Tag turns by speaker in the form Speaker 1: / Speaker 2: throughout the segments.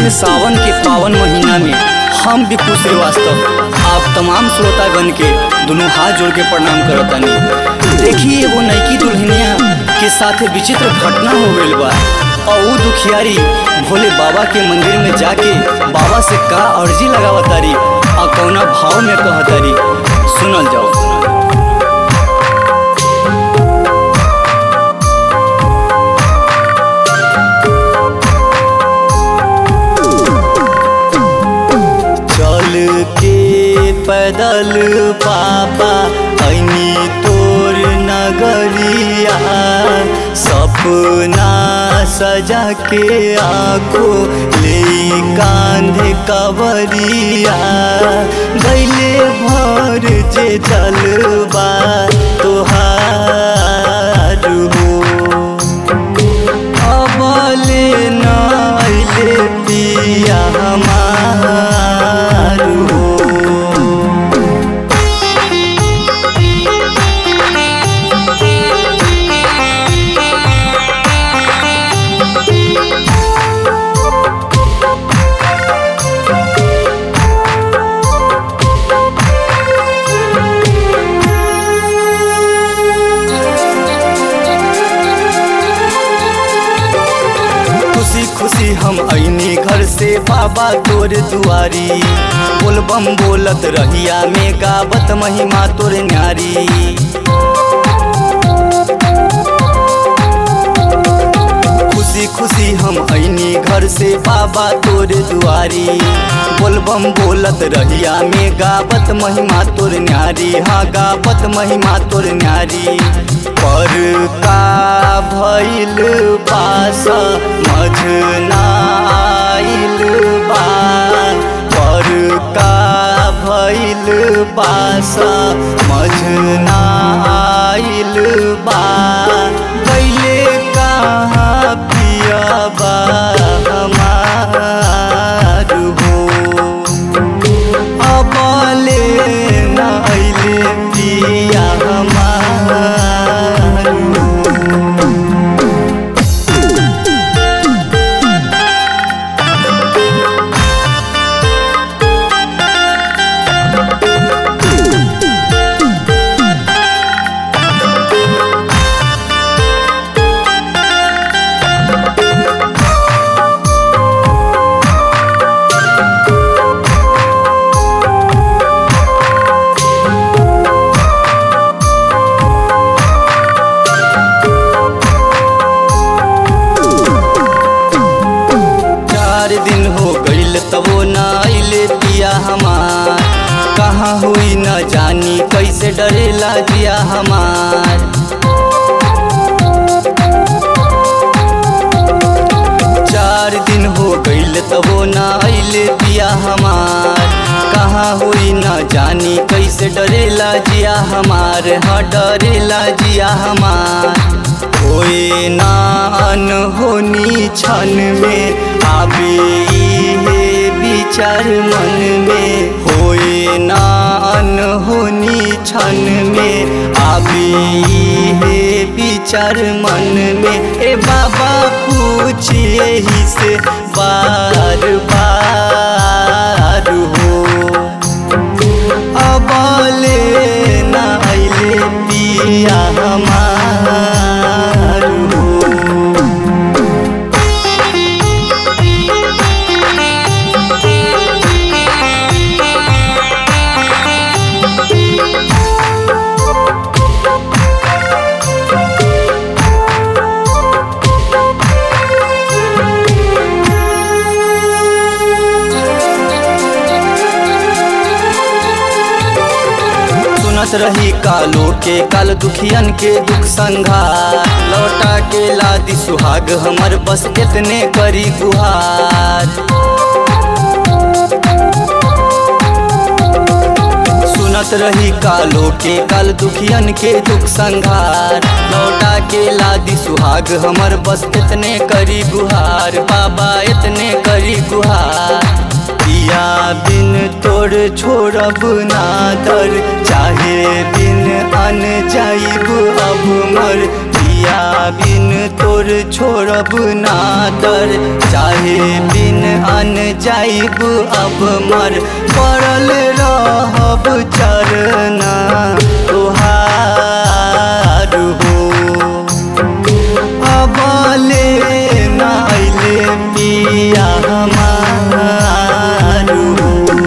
Speaker 1: एह सावन के पावन महीना में हम विपु श्रीवास्तव आप तमाम श्रोतागण के दोनों हाथ जोड़ के प्रणाम करतानी देखिए एगो नईकी दुल्हनिया के साथ विचित्र घटना हो गईल बा और ऊ दुखियारी भोले बाबा के मंदिर में जाके बाबा से का अर्जी लगावतारी और कौना भाव में कहतारी सुनल जाओ चल के पैदल पापा ऐनी तोर नगरिया सपना सजा के आखो ले कांधे कवरिया गैले भर जे जलबा तोहार हो अबले नाइले पिया हमार हो खुशी खुशी हम ऐनी घर से बाबा तोर दुआरी बोलबम बोलत रहिया में गावत महिमा तोर न्यारी खुशी खुशी हम ऐनी घर से बाबा तोर दुआरी बोलबम बोलत रहिया में गावत महिमा तोर न्यारी हाँ गावत महिमा तोर न्यारी पर का भइल पास मझना आइल बा पर का भइल पास मझना आइल बा गैले कहाँ पियबा हमार हो अबले नाइले पिया हमार हो चार दिन हो गईल तबो न आइले पिया हमार कहाँ हुई न जानी कैसे डरेला जिया हमार चार दिन हो गईल तबो न आइले पिया हमार कहाँ हुई न जानी कैसे डरेला जिया हमार हाँ डरेला जिया हमार होए नान होनी छन में आबे इहे विचार मन में होए नान होनी छन में आबे इहे विचार मन में ए बाबा पूछिए ही से बार बार हो अबले नाइले पिया हमार हो सुनत रही कालो के काल दुखियन के दुख संघार लौटा के लादी सुहाग हमर बस कितने करी गुहार सुनत रही कालो के काल दुखियन के दुख संघार लौटा के लादी सुहाग हमर बस इतने करी गुहार बाबा इतने करी गुहार पिया बिन तोर छोड़ब ना दर चाहे बिन अन जाइब अब मर पिया पिया बिन तोर छोड़ब ना दर चाहे बिन अन जाइब अब मर पड़ल रहब चरना तोहार हो अबले नाइले पिया हमार हो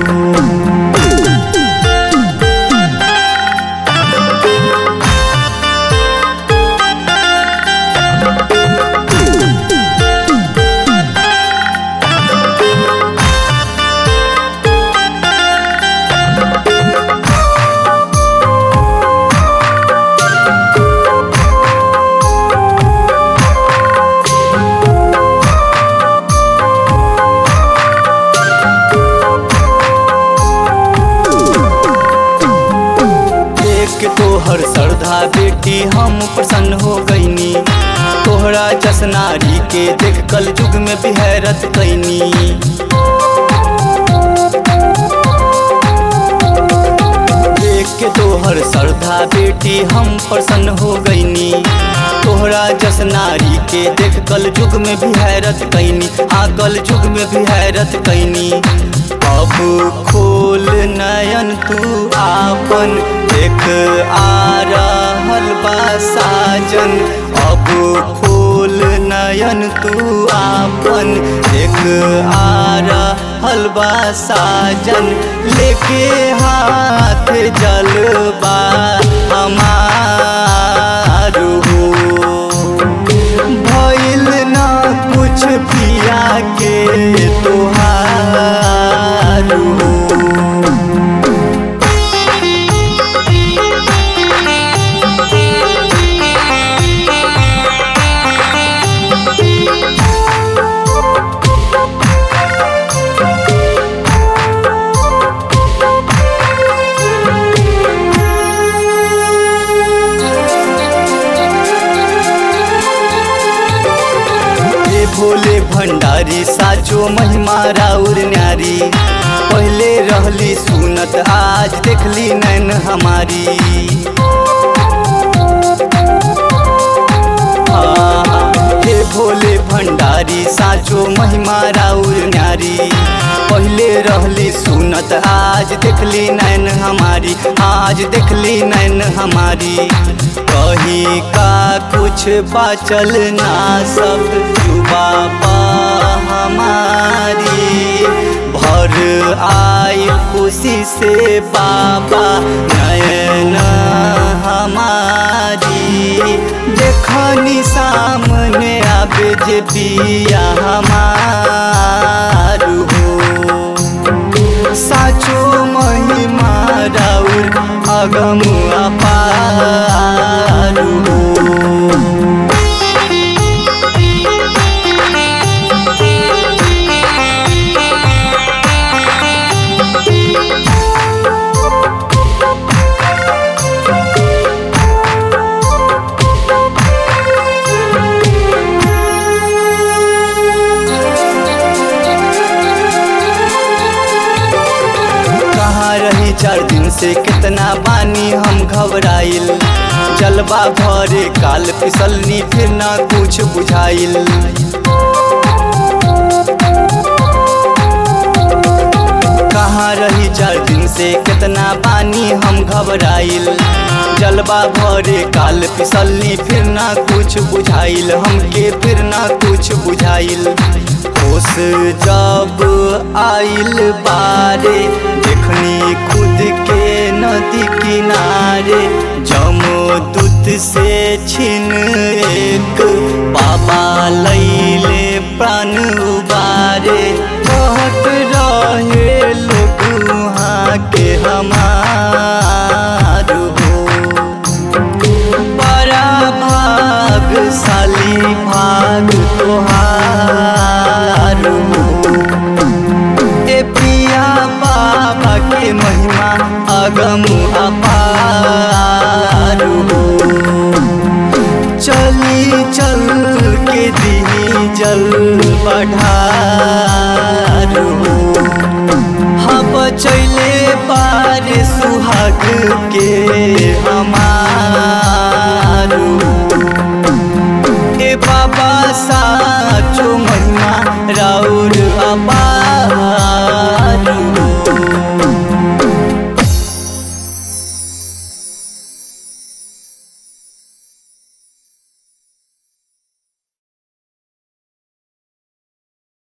Speaker 1: देख के तोहर श्रद्धा बेटी हम प्रसन्न हो गईनी तोहरा जसनारी के देख कल युग में बिहरत कैनी देख के तोहर श्रद्धा बेटी हम प्रसन्न हो गईनी तोहरा जसनारी के देख कल युग में बिहरत कैनी हाँ कल युग में बिहरत कैनी अब खोल नयन तू आपन देख आ रहल बा साजन अब खोल नयन तू आपन देख आ रहल बा साजन लेके हाथ जलबा हमार हो भइल ना कुछ पिया के तोहार हो हे भोले भंडारी साचो महिमा राउर न्यारी पहले रहली सुनत आज देखली नैन हमारी हाँ, हे भोले भंडारी साचो महिमा राउर न्यारी पहले रहली सुनत आज देखली नैन हमारी आज देखली नैन हमारी कहीं का कुछ बाचल ना सब जुबा पा हमारी भर आई खुशी से बाबा नयन हमारी देखनी सामने आबे जे पिया हमार हो साचो महिमा राउर अगम अपार हो कहाँ रही चार दिन से कितना बानी हम घबराइल जलवा भरे काल फिसलनी फिर ना कुछ बुझाइल कहाँ रही चार दिन से कितना बानी हम घबराइल जलवा भरे काल फिसलनी फिर ना कुछ बुझाइल हमके फिर ना कुछ बुझाइल होश जब आइल बारे देखनी खुद के नदी किनारे जमो दूत से छिन एक बाबा लैले प्राण उबारे कहत रहे लोग वहाँ के हमार हो बड़ा भागशाली भाग तोहार हो ए पिया बाबा के महिमा अगम अपार हो चली चल के दी जल बढ़ार हो हाँ बचैले बार सुहाग के हमार